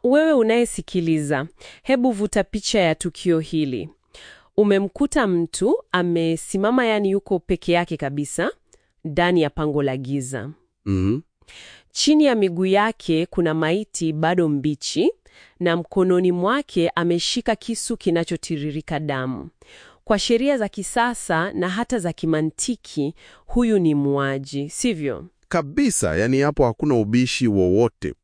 wewe unayesikiliza, hebu vuta picha ya tukio hili. Umemkuta mtu amesimama, yani yuko peke yake kabisa ndani ya pango la giza. Mhm. Chini ya miguu yake kuna maiti bado mbichi, na mkononi mwake ameshika kisu kinachotiririka damu. Kwa sheria za kisasa na hata za kimantiki, huyu ni muuaji, sivyo? Kabisa, yani hapo hakuna ubishi wowote.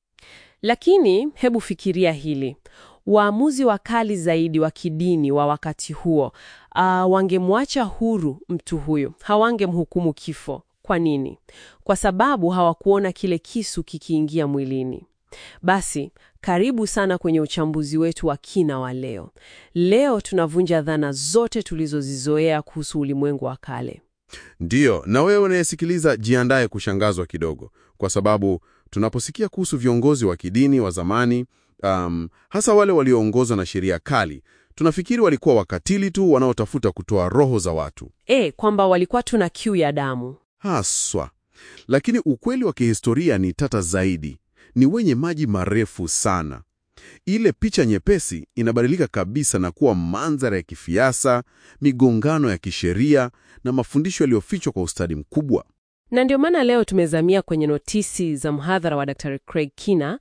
Lakini hebu fikiria hili. Waamuzi wakali zaidi wa kidini wa wakati huo uh, wangemwacha huru mtu huyu, hawangemhukumu kifo. Kwa nini? Kwa sababu hawakuona kile kisu kikiingia mwilini. Basi karibu sana kwenye uchambuzi wetu wa kina wa leo. Leo tunavunja dhana zote tulizozizoea kuhusu ulimwengu wa kale. Ndiyo, na wewe unayesikiliza jiandaye kushangazwa kidogo, kwa sababu tunaposikia kuhusu viongozi wa kidini wa zamani, um, hasa wale walioongozwa na sheria kali, tunafikiri walikuwa wakatili tu wanaotafuta kutoa roho za watu E, kwamba walikuwa tuna kiu ya damu. haswa. Lakini ukweli wa kihistoria ni tata zaidi, ni wenye maji marefu sana. Ile picha nyepesi inabadilika kabisa na kuwa mandhari ya kifiasa, migongano ya kisheria na mafundisho yaliyofichwa kwa ustadi mkubwa. Na ndio maana leo tumezamia kwenye notisi za mhadhara wa Dr. Craig Kina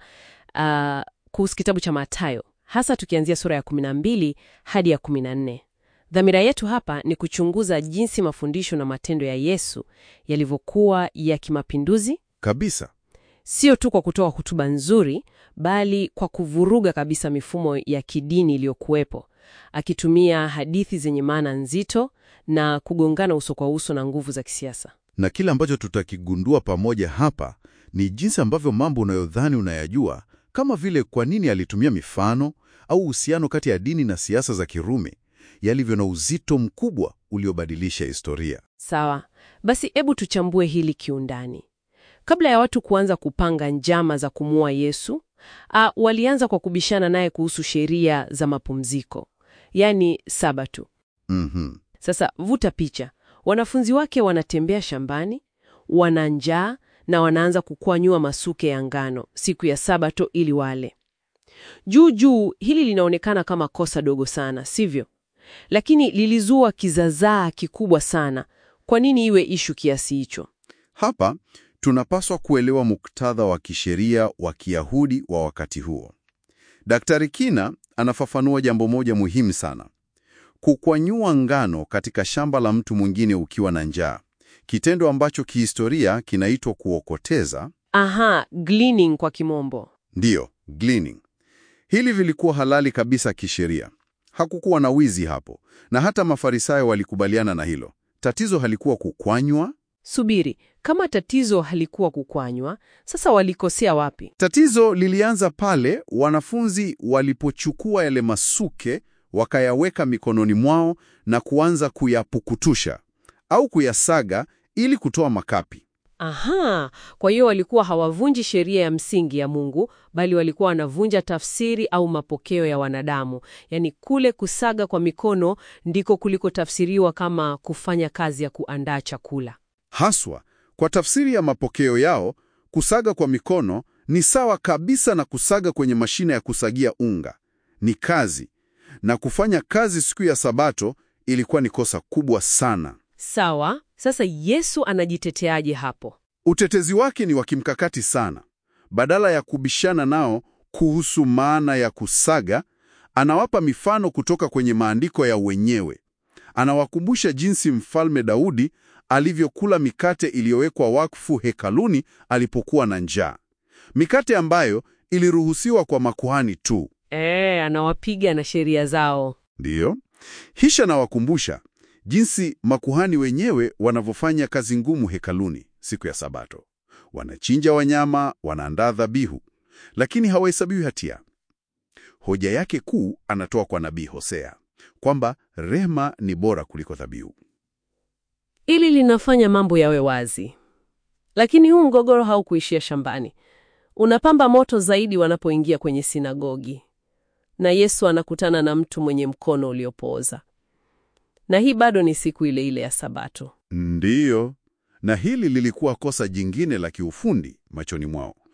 uh, kuhusu kitabu cha Mathayo, hasa tukianzia sura ya 12 hadi ya 14. Dhamira yetu hapa ni kuchunguza jinsi mafundisho na matendo ya Yesu yalivyokuwa ya kimapinduzi, Kabisa. sio tu kwa kutoa hotuba nzuri, bali kwa kuvuruga kabisa mifumo ya kidini iliyokuwepo, akitumia hadithi zenye maana nzito na kugongana uso kwa uso na nguvu za kisiasa. Na kile ambacho tutakigundua pamoja hapa ni jinsi ambavyo mambo unayodhani unayajua, kama vile kwa nini alitumia mifano au uhusiano kati ya dini na siasa za Kirumi, yalivyo na uzito mkubwa uliobadilisha historia. Sawa, basi hebu tuchambue hili kiundani. Kabla ya watu kuanza kupanga njama za kumuua Yesu, a, walianza kwa kubishana naye kuhusu sheria za mapumziko, yaani Sabato. Mhm. Sasa vuta picha, wanafunzi wake wanatembea shambani, wana njaa na wanaanza kukwanyua masuke ya ngano siku ya Sabato ili wale. Juu juu, hili linaonekana kama kosa dogo sana, sivyo? Lakini lilizua kizazaa kikubwa sana. Kwa nini iwe ishu kiasi hicho? Hapa tunapaswa kuelewa muktadha wa kisheria wa Kiyahudi wa wakati huo. Daktari Kina anafafanua jambo moja muhimu sana: kukwanyua ngano katika shamba la mtu mwingine ukiwa na njaa, kitendo ambacho kihistoria kinaitwa kuokoteza, Aha, gleaning kwa kimombo. ndiyo gleaning. Hili vilikuwa halali kabisa kisheria, hakukuwa na wizi hapo, na hata Mafarisayo walikubaliana na hilo. Tatizo halikuwa kukwanywa Subiri, kama tatizo halikuwa kukwanywa, sasa walikosea wapi? Tatizo lilianza pale wanafunzi walipochukua yale masuke wakayaweka mikononi mwao na kuanza kuyapukutusha au kuyasaga ili kutoa makapi. Aha, kwa hiyo walikuwa hawavunji sheria ya msingi ya Mungu, bali walikuwa wanavunja tafsiri au mapokeo ya wanadamu. Yaani kule kusaga kwa mikono ndiko kulikotafsiriwa kama kufanya kazi ya kuandaa chakula. Haswa kwa tafsiri ya mapokeo yao, kusaga kwa mikono ni sawa kabisa na kusaga kwenye mashine ya kusagia unga. Ni kazi, na kufanya kazi siku ya Sabato ilikuwa ni kosa kubwa sana. Sawa, sasa Yesu anajiteteaje hapo? Utetezi wake ni wa kimkakati sana. Badala ya kubishana nao kuhusu maana ya kusaga, anawapa mifano kutoka kwenye maandiko ya wenyewe. Anawakumbusha jinsi Mfalme Daudi alivyokula mikate iliyowekwa wakfu hekaluni alipokuwa na njaa, mikate ambayo iliruhusiwa kwa makuhani tu. E, anawapiga na sheria zao. Ndiyo, hisha nawakumbusha jinsi makuhani wenyewe wanavyofanya kazi ngumu hekaluni siku ya Sabato. Wanachinja wanyama, wanaandaa dhabihu, lakini hawahesabiwi hatia. Hoja yake kuu anatoa kwa nabii Hosea kwamba rehema ni bora kuliko dhabihu. Ili linafanya mambo yawe wazi. Lakini huu mgogoro haukuishia shambani. Unapamba moto zaidi wanapoingia kwenye sinagogi. Na Yesu anakutana na mtu mwenye mkono uliopooza. Na hii bado ni siku ile ile ya Sabato. Ndiyo, na hili lilikuwa kosa jingine la kiufundi machoni mwao.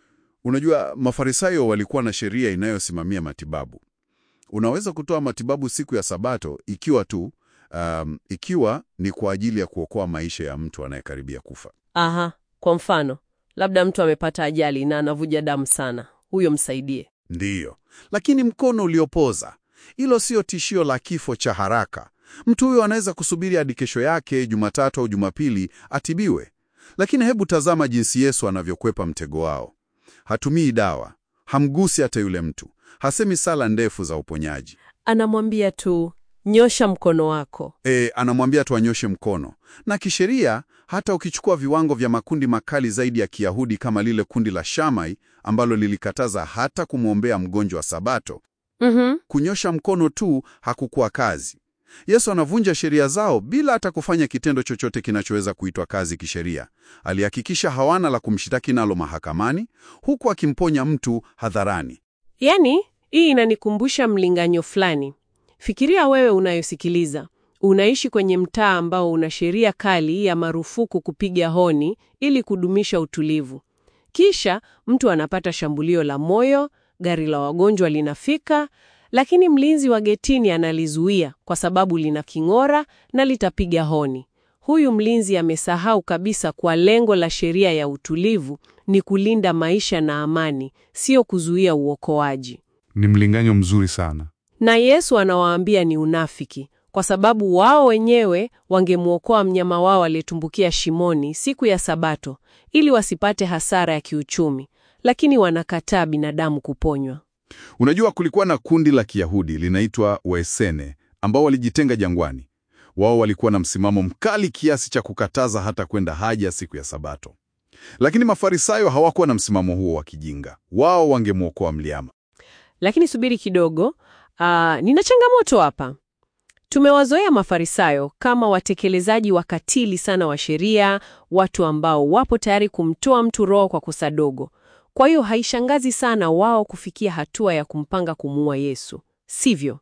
Unajua, Mafarisayo walikuwa na sheria inayosimamia matibabu. Unaweza kutoa matibabu siku ya Sabato ikiwa tu um, ikiwa ni kwa ajili ya kuokoa maisha ya mtu anayekaribia kufa. Aha, kwa mfano, labda mtu amepata ajali na anavuja damu sana, huyo msaidie. Ndiyo, lakini mkono uliopoza, hilo sio tishio la kifo cha haraka. Mtu huyo anaweza kusubiri hadi kesho yake, Jumatatu au Jumapili, atibiwe. Lakini hebu tazama jinsi Yesu anavyokwepa mtego wao. Hatumii dawa, hamgusi hata yule mtu, hasemi sala ndefu za uponyaji. Anamwambia tu nyosha mkono wako. E, anamwambia tu anyoshe mkono. Na kisheria, hata ukichukua viwango vya makundi makali zaidi ya Kiyahudi kama lile kundi la Shamai ambalo lilikataza hata kumwombea mgonjwa wa Sabato, Mhm. kunyosha mkono tu hakukuwa kazi. Yesu anavunja sheria zao bila hata kufanya kitendo chochote kinachoweza kuitwa kazi kisheria. Alihakikisha hawana la kumshitaki nalo mahakamani, huku akimponya mtu hadharani. Yaani, hii inanikumbusha mlinganyo fulani. Fikiria wewe unayosikiliza, unaishi kwenye mtaa ambao una sheria kali ya marufuku kupiga honi ili kudumisha utulivu. Kisha mtu anapata shambulio la moyo, gari la wagonjwa linafika, lakini mlinzi wa getini analizuia kwa sababu lina king'ora na litapiga honi. Huyu mlinzi amesahau kabisa kwa lengo la sheria ya utulivu ni kulinda maisha na amani, sio kuzuia uokoaji. Ni mlinganyo mzuri sana. Na Yesu anawaambia ni unafiki, kwa sababu wao wenyewe wangemwokoa mnyama wao aliyetumbukia shimoni siku ya Sabato ili wasipate hasara ya kiuchumi, lakini wanakataa binadamu kuponywa. Unajua, kulikuwa na kundi la Kiyahudi linaitwa Waesene ambao walijitenga jangwani. Wao walikuwa na msimamo mkali kiasi cha kukataza hata kwenda haja siku ya Sabato. Lakini Mafarisayo hawakuwa na msimamo huo wa kijinga. Wao wangemwokoa mliama. Lakini subiri kidogo, aa, nina changamoto hapa. Tumewazoea Mafarisayo kama watekelezaji wakatili sana wa sheria, watu ambao wapo tayari kumtoa mtu roho kwa kosa dogo. Kwa hiyo haishangazi sana wao kufikia hatua ya kumpanga kumuua Yesu, sivyo?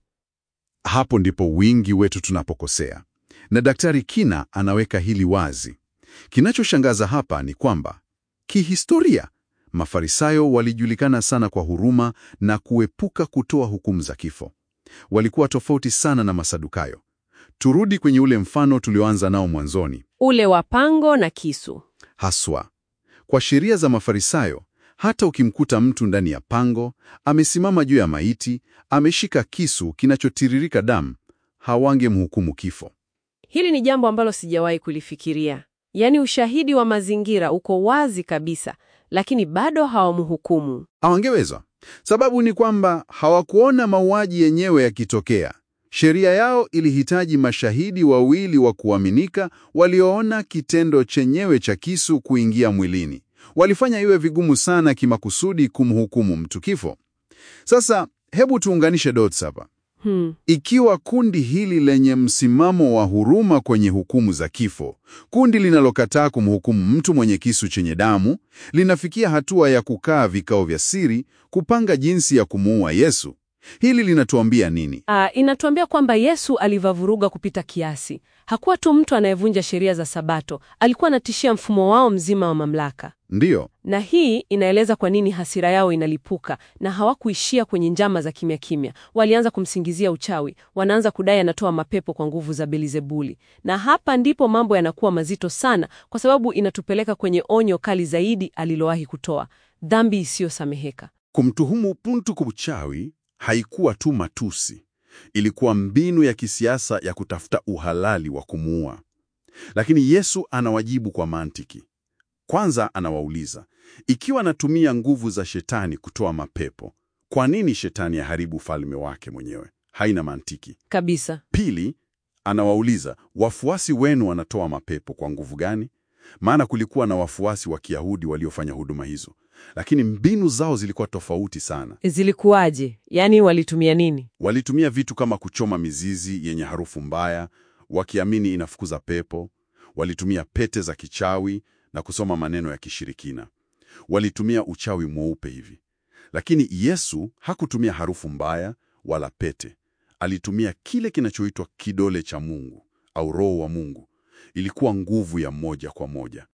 Hapo ndipo wingi wetu tunapokosea, na Daktari Kina anaweka hili wazi. Kinachoshangaza hapa ni kwamba kihistoria, Mafarisayo walijulikana sana kwa huruma na kuepuka kutoa hukumu za kifo. Walikuwa tofauti sana na Masadukayo. Turudi kwenye ule mfano tulioanza nao mwanzoni. Ule wa pango na kisu. Haswa kwa sheria za Mafarisayo, hata ukimkuta mtu ndani ya pango, amesimama juu ya maiti, ameshika kisu kinachotiririka damu, hawangemhukumu kifo. Hili ni jambo ambalo sijawahi kulifikiria. Yaani ushahidi wa mazingira uko wazi kabisa, lakini bado hawamhukumu. Hawangeweza. Sababu ni kwamba hawakuona mauaji yenyewe yakitokea. Sheria yao ilihitaji mashahidi wawili wa kuaminika walioona kitendo chenyewe cha kisu kuingia mwilini. Walifanya iwe vigumu sana kimakusudi kumhukumu mtu kifo. Sasa hebu tuunganishe dots hapa. Hmm. Ikiwa kundi hili lenye msimamo wa huruma kwenye hukumu za kifo, kundi linalokataa kumhukumu mtu mwenye kisu chenye damu, linafikia hatua ya kukaa vikao vya siri kupanga jinsi ya kumuua Yesu, hili linatuambia nini? Ah, inatuambia kwamba Yesu alivavuruga kupita kiasi. Hakuwa tu mtu anayevunja sheria za Sabato, alikuwa anatishia mfumo wao mzima wa mamlaka. Ndiyo, Na hii inaeleza kwa nini hasira yao inalipuka, na hawakuishia kwenye njama za kimya kimya. Walianza kumsingizia uchawi, wanaanza kudai anatoa mapepo kwa nguvu za Belizebuli. Na hapa ndipo mambo yanakuwa mazito sana, kwa sababu inatupeleka kwenye onyo kali zaidi alilowahi kutoa: dhambi isiyosameheka. kumtuhumu mtu kwa uchawi haikuwa tu matusi, ilikuwa mbinu ya kisiasa ya kutafuta uhalali wa kumuua. Lakini Yesu anawajibu kwa mantiki. Kwanza anawauliza, ikiwa anatumia nguvu za shetani kutoa mapepo, kwa nini shetani aharibu ufalme wake mwenyewe? Haina mantiki. Kabisa. Pili, anawauliza, wafuasi wenu wanatoa mapepo kwa nguvu gani? Maana kulikuwa na wafuasi wa Kiyahudi waliofanya huduma hizo, lakini mbinu zao zilikuwa tofauti sana. Zilikuwaje? Yaani walitumia nini? Walitumia vitu kama kuchoma mizizi yenye harufu mbaya, wakiamini inafukuza pepo. Walitumia pete za kichawi na kusoma maneno ya kishirikina. Walitumia uchawi mweupe hivi. Lakini Yesu hakutumia harufu mbaya wala pete. Alitumia kile kinachoitwa kidole cha Mungu au Roho wa Mungu. Ilikuwa nguvu ya moja kwa moja.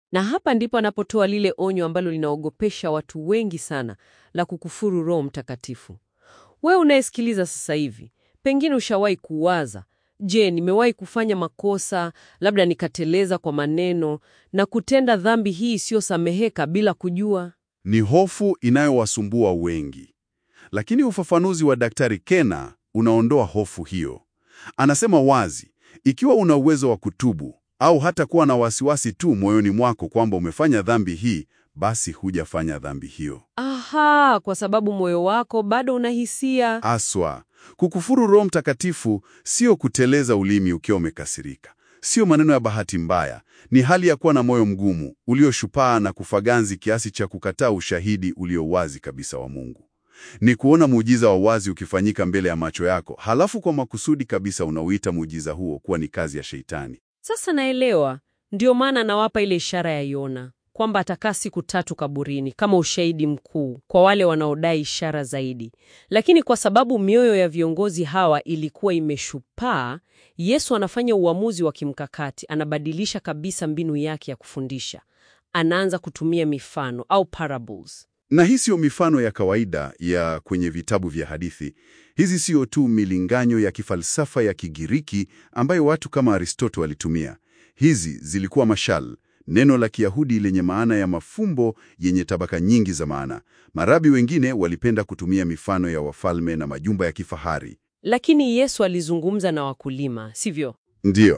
Na hapa ndipo anapotoa lile onyo ambalo linaogopesha watu wengi sana la kukufuru Roho Mtakatifu. Wewe unayesikiliza sasa hivi, pengine ushawahi kuwaza, je, nimewahi kufanya makosa, labda nikateleza kwa maneno na kutenda dhambi hii isiyosameheka bila kujua? Ni hofu inayowasumbua wengi, lakini ufafanuzi wa Daktari Kena unaondoa hofu hiyo. Anasema wazi, ikiwa una uwezo wa kutubu au hata kuwa na wasiwasi tu moyoni mwako kwamba umefanya dhambi hii, basi hujafanya dhambi hiyo Aha, kwa sababu moyo wako bado unahisia. aswa. Kukufuru Roho Mtakatifu sio kuteleza ulimi ukiwa umekasirika, sio maneno ya bahati mbaya. Ni hali ya kuwa na moyo mgumu ulioshupaa na kufaganzi kiasi cha kukataa ushahidi ulio wazi kabisa wa Mungu. Ni kuona muujiza wa wazi ukifanyika mbele ya macho yako, halafu kwa makusudi kabisa unauita muujiza huo kuwa ni kazi ya Sheitani. Sasa naelewa, ndio maana nawapa ile ishara ya Yona kwamba atakaa siku tatu kaburini kama ushahidi mkuu kwa wale wanaodai ishara zaidi. Lakini kwa sababu mioyo ya viongozi hawa ilikuwa imeshupaa, Yesu anafanya uamuzi wa kimkakati, anabadilisha kabisa mbinu yake ya kufundisha. Anaanza kutumia mifano au parables. Na hii siyo mifano ya kawaida ya kwenye vitabu vya hadithi. Hizi siyo tu milinganyo ya kifalsafa ya Kigiriki ambayo watu kama Aristoto walitumia. Hizi zilikuwa mashal, neno la Kiyahudi lenye maana ya mafumbo yenye tabaka nyingi za maana. Marabi wengine walipenda kutumia mifano ya wafalme na majumba ya kifahari. Lakini Yesu alizungumza na wakulima, sivyo? Ndiyo,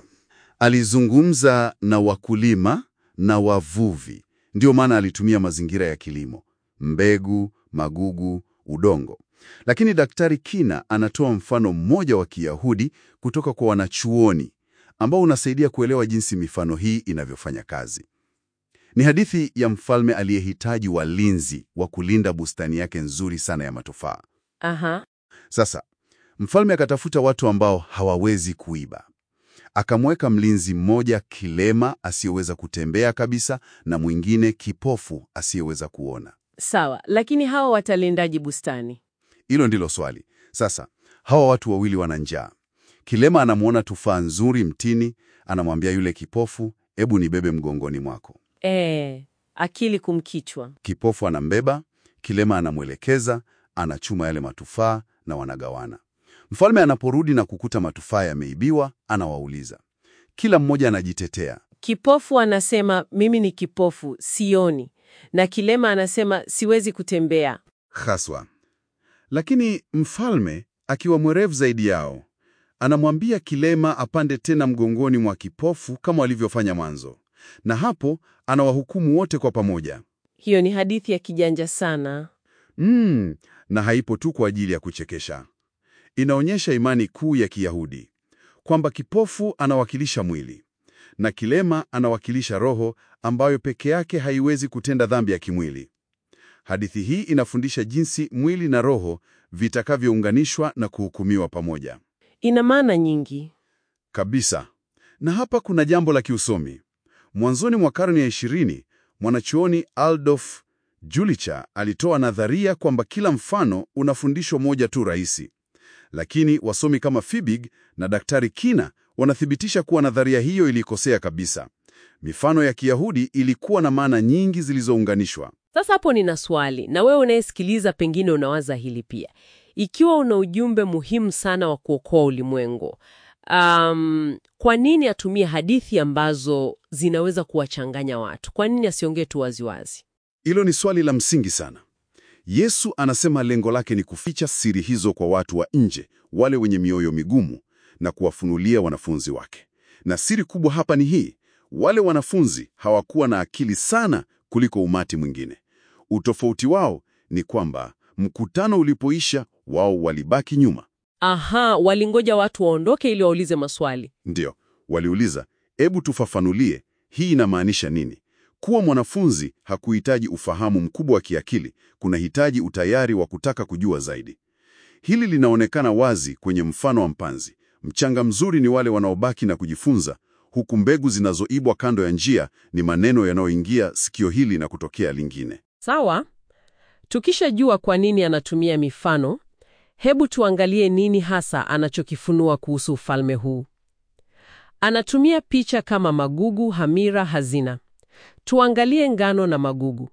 alizungumza na wakulima na wavuvi. Ndiyo maana alitumia mazingira ya kilimo, mbegu, magugu, udongo. Lakini Daktari Kina anatoa mfano mmoja wa Kiyahudi kutoka kwa wanachuoni ambao unasaidia kuelewa jinsi mifano hii inavyofanya kazi. Ni hadithi ya mfalme aliyehitaji walinzi wa kulinda bustani yake nzuri sana ya matofaa. Aha. Sasa mfalme akatafuta watu ambao hawawezi kuiba. Akamweka mlinzi mmoja kilema asiyeweza kutembea kabisa na mwingine kipofu asiyeweza kuona. Sawa, lakini hawa watalindaji bustani? Hilo ndilo swali. Sasa hawa watu wawili wana njaa. Kilema anamwona tufaa nzuri mtini, anamwambia yule kipofu, ebu nibebe mgongoni mwako. Eh, akili kumkichwa. Kipofu anambeba, kilema anamwelekeza, anachuma yale matufaa na wanagawana. Mfalme anaporudi na kukuta matufaa yameibiwa, anawauliza. Kila mmoja anajitetea. Kipofu anasema mimi ni kipofu, sioni, na kilema anasema siwezi kutembea. Haswa. Lakini mfalme akiwa mwerevu zaidi yao, anamwambia kilema apande tena mgongoni mwa kipofu kama walivyofanya mwanzo, na hapo anawahukumu wote kwa pamoja. Hiyo ni hadithi ya kijanja sana. Mm, na haipo tu kwa ajili ya kuchekesha. Inaonyesha imani kuu ya Kiyahudi kwamba kipofu anawakilisha mwili na kilema anawakilisha roho ambayo peke yake haiwezi kutenda dhambi ya kimwili. Hadithi hii inafundisha jinsi mwili na roho vitakavyounganishwa na kuhukumiwa pamoja. Ina maana nyingi. Kabisa. Na hapa kuna jambo la kiusomi. Mwanzoni mwa karne ya ishirini, mwanachuoni Adolf Julicher alitoa nadharia kwamba kila mfano una fundisho moja tu rahisi. Lakini wasomi kama Fibig na Daktari Kina wanathibitisha kuwa nadharia hiyo ilikosea kabisa. Mifano ya Kiyahudi ilikuwa na maana nyingi zilizounganishwa. Sasa hapo nina swali, na wewe unayesikiliza pengine unawaza hili pia. Ikiwa una ujumbe muhimu sana wa kuokoa ulimwengu, um, kwa nini atumie hadithi ambazo zinaweza kuwachanganya watu? Kwa nini asiongee tu waziwazi? Hilo ni swali la msingi sana. Yesu anasema lengo lake ni kuficha siri hizo kwa watu wa nje, wale wenye mioyo migumu, na kuwafunulia wanafunzi wake. Na siri kubwa hapa ni hii: wale wanafunzi hawakuwa na akili sana kuliko umati mwingine. Utofauti wao ni kwamba mkutano ulipoisha, wao walibaki nyuma. Aha, walingoja watu waondoke ili waulize maswali. Ndiyo, waliuliza, hebu tufafanulie, hii inamaanisha nini? Kuwa mwanafunzi hakuhitaji ufahamu mkubwa wa kiakili, kunahitaji utayari wa kutaka kujua zaidi. Hili linaonekana wazi kwenye mfano wa mpanzi. Mchanga mzuri ni wale wanaobaki na kujifunza, huku mbegu zinazoibwa kando ya njia ni maneno yanayoingia sikio hili na kutokea lingine. Sawa, tukishajua kwa nini anatumia mifano, hebu tuangalie nini hasa anachokifunua kuhusu ufalme huu. Anatumia picha kama magugu, hamira, hazina. Tuangalie ngano na magugu.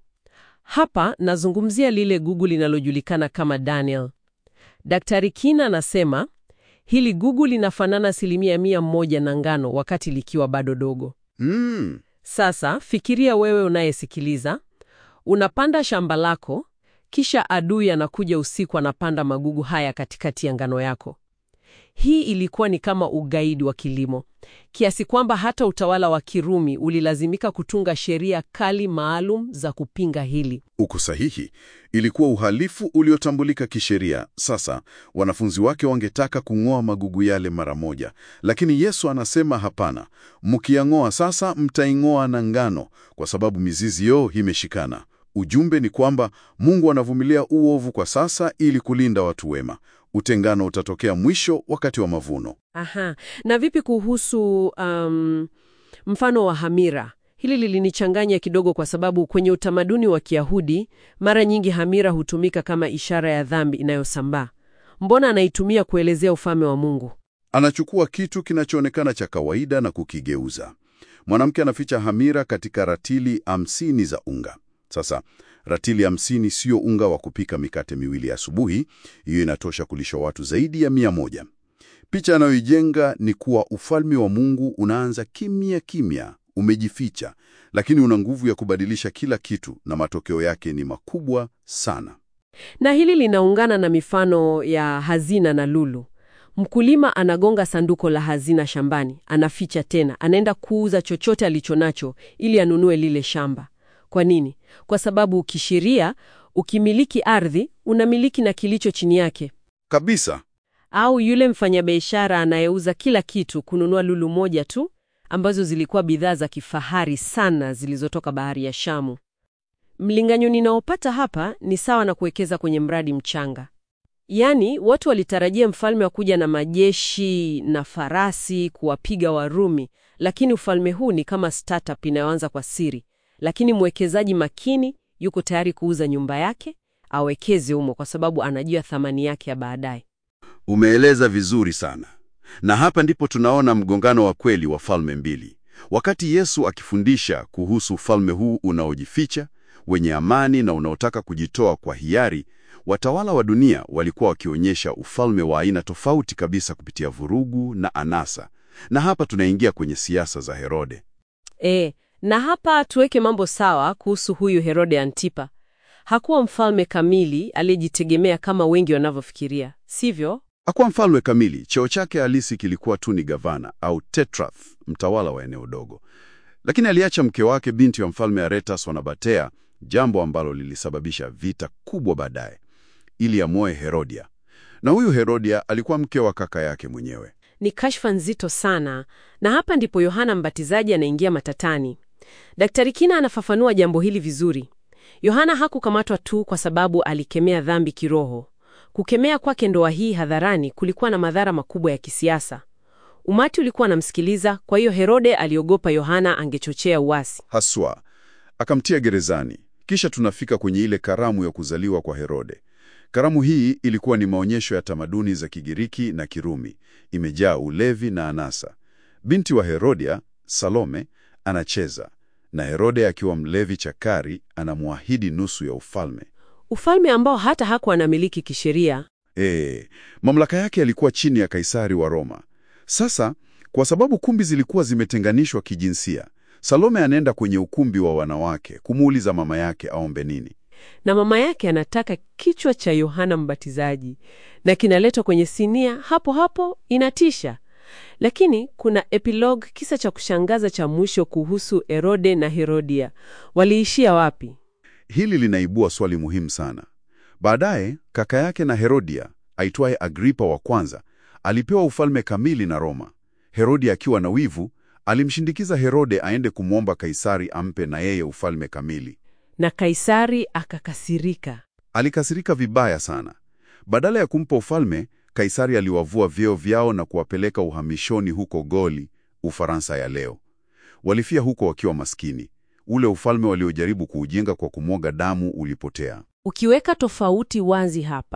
Hapa nazungumzia lile gugu linalojulikana kama Daniel. Daktari Kina anasema hili gugu linafanana asilimia mia moja na ngano wakati likiwa bado dogo. Mm. Sasa fikiria wewe unayesikiliza, unapanda shamba lako, kisha adui anakuja usiku, anapanda magugu haya katikati ya ngano yako. Hii ilikuwa ni kama ugaidi wa kilimo, kiasi kwamba hata utawala wa Kirumi ulilazimika kutunga sheria kali maalum za kupinga hili. Uko sahihi. Ilikuwa uhalifu uliotambulika kisheria. Sasa wanafunzi wake wangetaka kung'oa magugu yale mara moja, lakini Yesu anasema hapana, mkiyang'oa sasa mtaing'oa na ngano, kwa sababu mizizi yo imeshikana. Ujumbe ni kwamba Mungu anavumilia uovu kwa sasa ili kulinda watu wema. Utengano utatokea mwisho wakati wa mavuno. Aha. Na vipi kuhusu um, mfano wa hamira? Hili lilinichanganya kidogo kwa sababu kwenye utamaduni wa Kiyahudi mara nyingi hamira hutumika kama ishara ya dhambi inayosambaa. Mbona anaitumia kuelezea ufalme wa Mungu? Anachukua kitu kinachoonekana cha kawaida na kukigeuza. Mwanamke anaficha hamira katika ratili hamsini za unga. Sasa ratili hamsini sio unga wa kupika mikate miwili asubuhi. Hiyo inatosha kulisha watu zaidi ya mia moja. Picha anayoijenga ni kuwa ufalme wa Mungu unaanza kimya kimya, umejificha, lakini una nguvu ya kubadilisha kila kitu, na matokeo yake ni makubwa sana. Na hili linaungana na mifano ya hazina na lulu. Mkulima anagonga sanduko la hazina shambani, anaficha tena, anaenda kuuza chochote alichonacho ili anunue lile shamba. Kwa nini? Kwa sababu kisheria, ukimiliki ardhi, unamiliki na kilicho chini yake. Kabisa. Au yule mfanyabiashara anayeuza kila kitu kununua lulu moja tu, ambazo zilikuwa bidhaa za kifahari sana zilizotoka bahari ya Shamu. Mlinganyo ninaopata hapa ni sawa na kuwekeza kwenye mradi mchanga. Yaani, watu walitarajia mfalme wa kuja na majeshi na farasi kuwapiga Warumi, lakini ufalme huu ni kama startup inayoanza kwa siri, lakini mwekezaji makini yuko tayari kuuza nyumba yake awekeze humo, kwa sababu anajua thamani yake ya baadaye. Umeeleza vizuri sana. Na hapa ndipo tunaona mgongano wa kweli wa falme mbili. Wakati Yesu akifundisha kuhusu ufalme huu unaojificha, wenye amani na unaotaka kujitoa kwa hiari, watawala wa dunia walikuwa wakionyesha ufalme wa aina tofauti kabisa kupitia vurugu na anasa. Na hapa tunaingia kwenye siasa za Herode. E, na hapa tuweke mambo sawa kuhusu huyu Herode Antipa. Hakuwa mfalme kamili aliyejitegemea kama wengi wanavyofikiria, sivyo? Hakuwa mfalme kamili. Cheo chake halisi kilikuwa tu ni gavana au tetrarch, mtawala wa eneo dogo. Lakini aliacha mke wake, binti wa mfalme Aretas wa Nabatea, jambo ambalo lilisababisha vita kubwa baadaye, ili amoe Herodia. Na huyu Herodia alikuwa mke wa kaka yake mwenyewe. Ni kashfa nzito sana, na hapa ndipo Yohana Mbatizaji anaingia matatani. Daktari Kina anafafanua jambo hili vizuri. Yohana hakukamatwa tu kwa sababu alikemea dhambi kiroho. Kukemea kwake ndoa hii hadharani kulikuwa na madhara makubwa ya kisiasa. Umati ulikuwa anamsikiliza, kwa hiyo Herode aliogopa Yohana angechochea uasi. Haswa akamtia gerezani. Kisha tunafika kwenye ile karamu ya kuzaliwa kwa Herode. Karamu hii ilikuwa ni maonyesho ya tamaduni za Kigiriki na Kirumi, imejaa ulevi na anasa. Binti wa Herodia, Salome, anacheza na Herode akiwa mlevi chakari, anamwahidi nusu ya ufalme. Ufalme ambao hata hakuwa anamiliki kisheria. E, mamlaka yake yalikuwa chini ya Kaisari wa Roma. Sasa kwa sababu kumbi zilikuwa zimetenganishwa kijinsia, Salome anaenda kwenye ukumbi wa wanawake kumuuliza mama yake aombe nini. na mama yake anataka kichwa cha Yohana Mbatizaji na kinaletwa kwenye sinia hapo hapo. Inatisha, lakini kuna epilogue, kisa cha kushangaza cha mwisho kuhusu Herode na Herodia. Waliishia wapi? Hili linaibua swali muhimu sana. Baadaye kaka yake na Herodia aitwaye Agripa wa kwanza alipewa ufalme kamili na Roma. Herodia akiwa na wivu alimshindikiza Herode aende kumwomba Kaisari ampe na yeye ufalme kamili. Na Kaisari akakasirika. Alikasirika vibaya sana. Badala ya kumpa ufalme, Kaisari aliwavua vyeo vyao na kuwapeleka uhamishoni huko Goli, Ufaransa ya leo. Walifia huko wakiwa maskini. Ule ufalme waliojaribu kuujenga kwa kumwaga damu ulipotea. Ukiweka tofauti wazi hapa,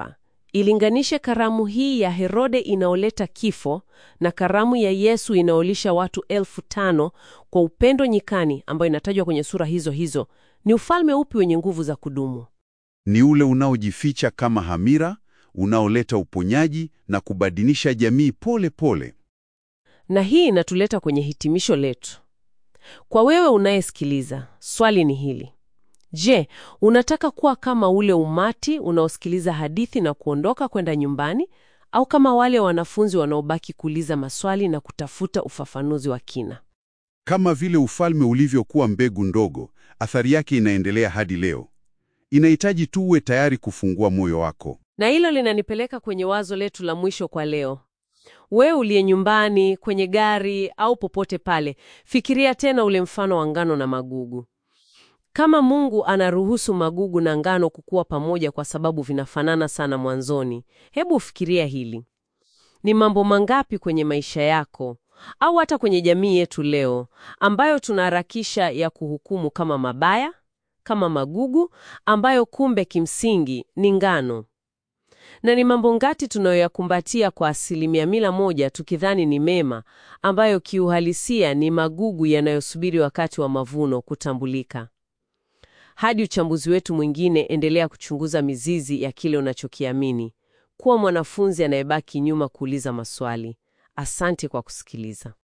Ilinganishe karamu hii ya Herode inaoleta kifo na karamu ya Yesu inaolisha watu elfu tano kwa upendo nyikani, ambayo inatajwa kwenye sura hizo hizo. Ni ufalme upi wenye nguvu za kudumu? Ni ule unaojificha kama hamira, unaoleta uponyaji na kubadilisha jamii pole pole. Na hii inatuleta kwenye hitimisho letu. Kwa wewe unayesikiliza, swali ni hili: Je, unataka kuwa kama ule umati unaosikiliza hadithi na kuondoka kwenda nyumbani, au kama wale wanafunzi wanaobaki kuuliza maswali na kutafuta ufafanuzi wa kina? Kama vile ufalme ulivyokuwa mbegu ndogo, athari yake inaendelea hadi leo. Inahitaji tu uwe tayari kufungua moyo wako. Na hilo linanipeleka kwenye wazo letu la mwisho kwa leo. Wewe uliye nyumbani, kwenye gari au popote pale, fikiria tena ule mfano wa ngano na magugu. Kama Mungu anaruhusu magugu na ngano kukua pamoja kwa sababu vinafanana sana mwanzoni, hebu fikiria hili. Ni mambo mangapi kwenye maisha yako au hata kwenye jamii yetu leo ambayo tunaharakisha ya kuhukumu kama mabaya, kama magugu ambayo kumbe kimsingi ni ngano? Na ni mambo ngati tunayoyakumbatia kwa asilimia mia moja tukidhani ni mema, ambayo kiuhalisia ni magugu yanayosubiri wakati wa mavuno kutambulika. Hadi uchambuzi wetu mwingine, endelea kuchunguza mizizi ya kile unachokiamini. Kuwa mwanafunzi anayebaki nyuma kuuliza maswali. Asante kwa kusikiliza.